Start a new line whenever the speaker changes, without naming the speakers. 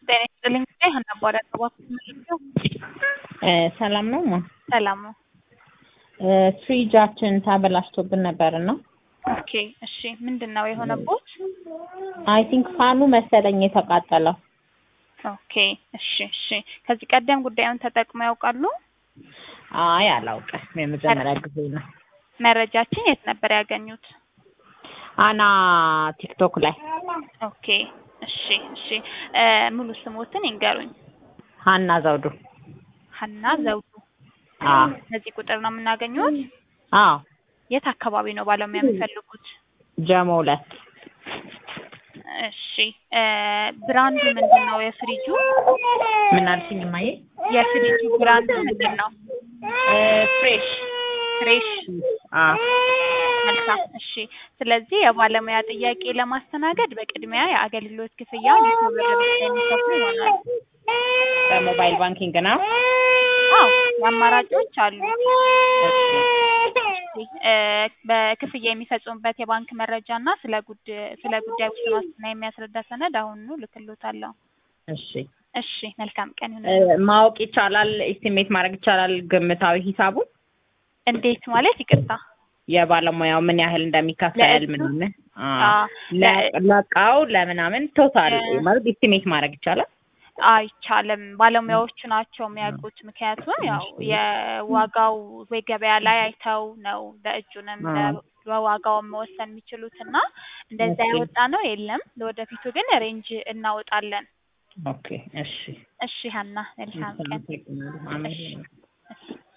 ጤና ይስጥልኝ ሀና እባላለሁ እባክዎ
ሰላም ነው ማ
ሰላም ነው።
ፍሪጃችን ተበላሽቶብን ነበር እና
ኦኬ እሺ ምንድን ነው የሆነቦት?
አይ ቲንክ ፋኑ መሰለኝ የተቃጠለው።
ኦኬ እሺ እሺ ከዚህ ቀደም ጉዳዩን ተጠቅመው ያውቃሉ?
አይ አላውቅም፣ የመጀመሪያ ጊዜ ነው።
መረጃችን የት ነበር ያገኙት?
አና ቲክቶክ ላይ
ኦኬ እሺ እሺ ሙሉ ስሞትን ይንገሩኝ።
ሀና ዘውዱ።
ሀና ዘውዱ።
አዎ
በዚህ ቁጥር ነው የምናገኙት?
አዎ
የት አካባቢ ነው ባለሙያ የሚፈልጉት?
ጀሞ ሁለት
እሺ ብራንዱ ምንድን ነው የፍሪጁ?
ምን አልሽኝ እማዬ?
የፍሪጁ ብራንዱ ምንድን ነው?
ፍሬሽ
ፍሬሽ
አዎ
መልካም እሺ። ስለዚህ የባለሙያ ጥያቄ ለማስተናገድ በቅድሚያ የአገልግሎት ክፍያ መቶ ብር ብቻ የሚከፍሉ ይሆናል።
በሞባይል ባንኪንግ ነው።
አዎ አማራጮች አሉ። እ በክፍያ የሚፈጽሙበት የባንክ መረጃ እና ስለ ጉድ ስለ ጉዳዩ ውስን ዋስትና የሚያስረዳ ሰነድ አሁኑኑ ልክልዎታለሁ።
እሺ
እሺ መልካም ቀን
እ
ይሁን።
ማወቅ ይቻላል፣ ኤስቲሜት ማድረግ ይቻላል ግምታዊ ሂሳቡን
እንዴት ማለት ይቅርታ?
የባለሙያው ምን ያህል እንደሚከፈል
ለእሱ?
ምናምን
አ
ለ- ለእቃው ለምናምን ቶታል
እ-
ማለት ኤስቲሜት ማድረግ ይቻላል።
አይቻልም። ባለሙያዎቹ ናቸው የሚያውቁት። ምክንያቱም ያው የዋጋው ወይ ገበያ ላይ አይተው ነው ለእጁንም
አ።
ለ- በዋጋው መወሰን የሚችሉት እና እንደዛ
ኦኬ።
ያወጣ ነው የለም። ለወደፊቱ ግን ሬንጅ እናወጣለን።
ኦኬ እሺ
እሺ ሀና መልካም ቀን።
አመሰግናለሁ። አሜን።